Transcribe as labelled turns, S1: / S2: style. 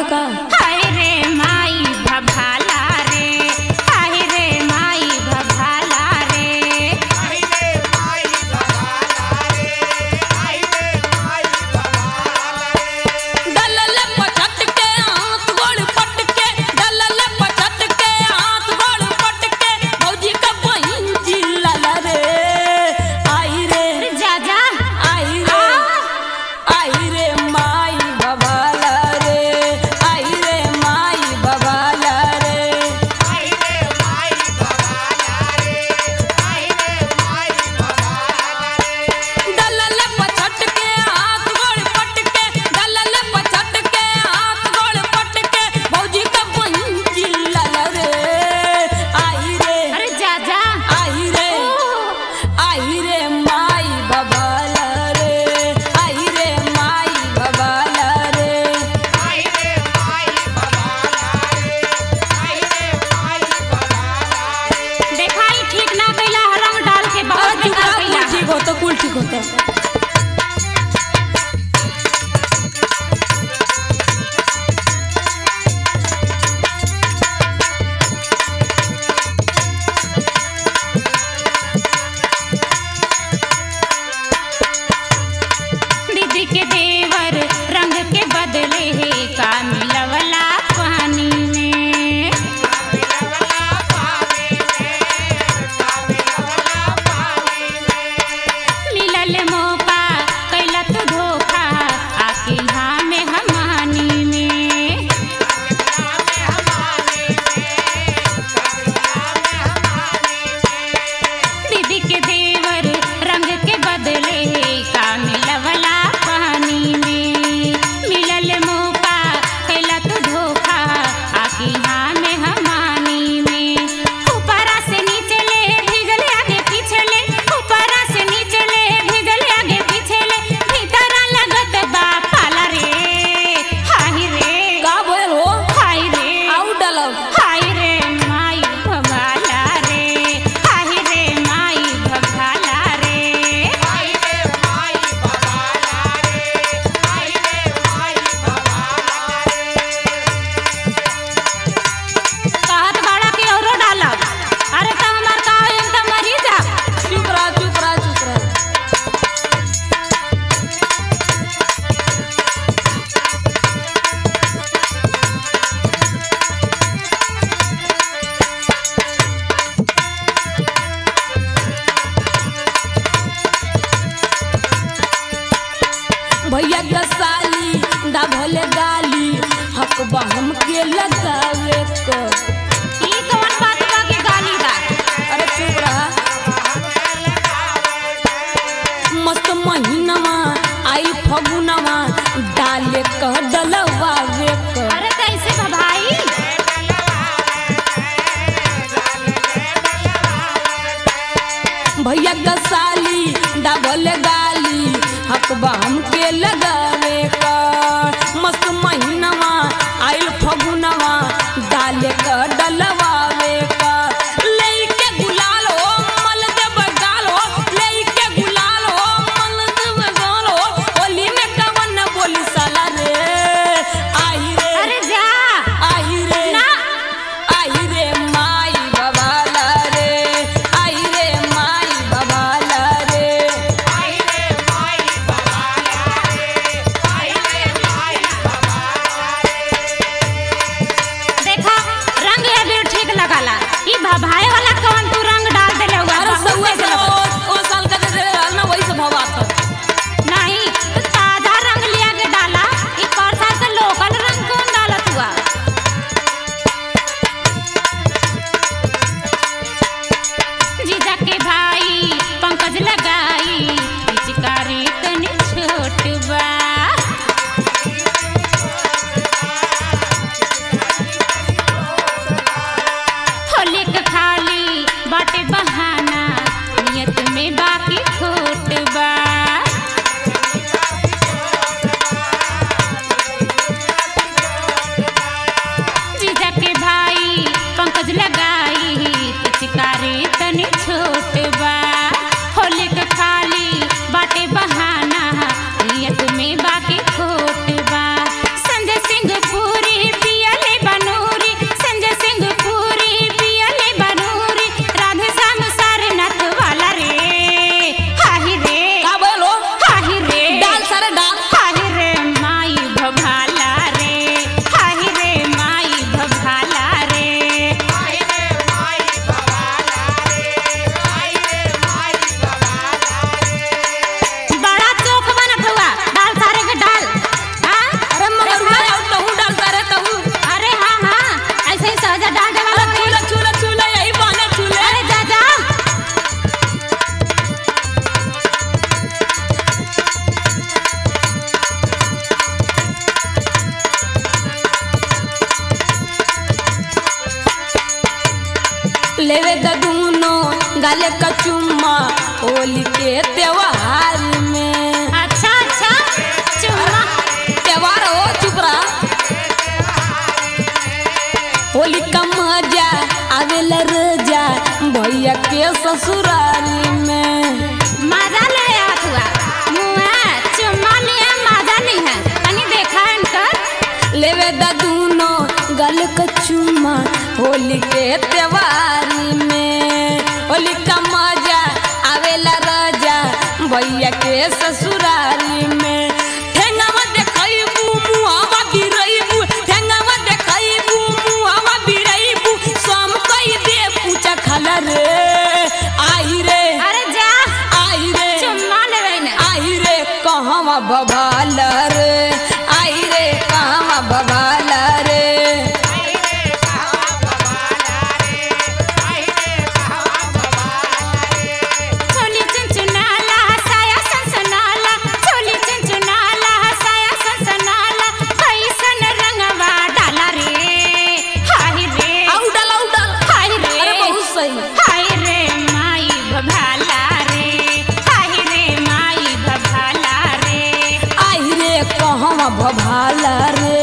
S1: का
S2: हाय रे माई भभाला रे हाय रे माई भभाला रे
S1: डलल पचट के हाथ गोड़ पट के डलल पचट के हाथ गोड़ पट के भौजी का बहिन चिल्लल रे आई रे
S2: अरे जा जा
S1: आई रे आई रे माई बबाला रे आई रे माई बबाला रे डलल पचट के हाथ गोड़ पट के डलल पचट के हाथ गोड़ पट के भौजी का बहिन चिल्लल रे आई रे
S2: अरे जा जा
S1: आई रे आई रे माई बबाला रे आई रे माई बबाला रे
S2: देखा ही ठीक ना कैला रंग डाल के बहुत
S1: अरे
S2: बेकार
S1: कुल
S2: कैला
S1: ठीक होता कुल ठीक होता
S2: दीदी के देवर रंग के बदले है का मिलवला पानी में मिलल मौका कैला तू धोखा आके यहाँ में हमानी में दीदी के देवर रंग के बदले है का मिलवला पानी में मिलल मौका कैला तू धोखा आके यहाँ में हमानी में ऊपरा से नीचे ले भिगल आगे पीछे ले ऊपरा से नीचे ले भिगल आगे पीछे ले भीतरा लगत बा पाला रे हाय रे
S1: का बोल हो
S2: हाय रे
S1: आउ डलब
S2: हाय रे माई भगाला रे हाय रे माई भगाला रे कहत बाड़ा के औरो डालब अरे त हमार का होई त मरी जा
S1: चुप रह चुप रह चुप रह भैया का साली दा भले गाली हक बा हमके लगावे को
S2: ई कौन बात बा के गाली बा
S1: अरे चुप रहा मस्त महीनवा आई फगुनवा डाले कह डलवावे क
S2: अरे कैसे बा भाई
S1: भैया का साली दा भले गाली हक बा हमके लगावे क मस्त महीनवा आइल फगुनवा डाले क डलवावे क लेके गुलाल हो मल देब गाल हो लेके गुलाल हो मल देब गाल हो होली में कवन बोली साला रे आई रे
S2: अरे जा
S1: आई रे
S2: ना
S1: आई रे माई बबाला रे आई रे माई बबाला रे
S2: देखा रंग अबीर ठीक लगाला ई भभाए वाला कौन तू रंग डाल देले हुआ
S1: अरे
S2: बहुत
S1: सौआ
S2: तेज
S1: से
S2: लगता।
S1: ओ ओ साल का दे दे ना वही से भवा था
S2: नहीं तो ताजा रंग लिया के डाला ई पर साल का लोकल रंग कौन डालत हुआ जीजा के भाई पंकज लगाई पिचकारी तनी छोट बा होली के खाली बाटे बहाना नियत में बाकी खोट बा जीजा के भाई पंकज लगाई पिचकारी तनी छोट बा होली के खाली बाटे बहाना नियत में बाकी खोट बा संजय सिंह पूरी
S1: डाले कचुम्मा होली के त्योहार में
S2: अच्छा अच्छा चुम्मा
S1: त्योहार हो चुप रहा होली का मजा आवेला रजा भैया के ससुरारी में
S2: मजा ले आत हुआ मुआ चुम्मा लिया मजा नहीं है तनी देखा इनकर
S1: लेवे दा दूनो गल का चुम्मा होली के त्योहारी में होली का मजा आवेला राजा भैया के ससुरारी में ठेंगावा देखैबू मुहावा बिरैबू ठेंगावा देखैबू मुहावा बिरैबू सम कई दे पूछा खला रे आई रे
S2: अरे जा
S1: आई रे
S2: चुम्मा लेवे ने
S1: आई रे कहवा बबाल रे आई रे कहवा बबाल रे
S2: छोली चुनचुनाला साया सनसनाला छोली चुनचुनाला साया सनसनाला कैसन रंगवा डाला रे हाय रे
S1: आउ डाल आउ डाल
S2: हाय रे
S1: अरे बहुत सही
S2: हाय रे माई भभाला रे हाय रे माई भभाला रे
S1: आई रे कहवा बबाल रे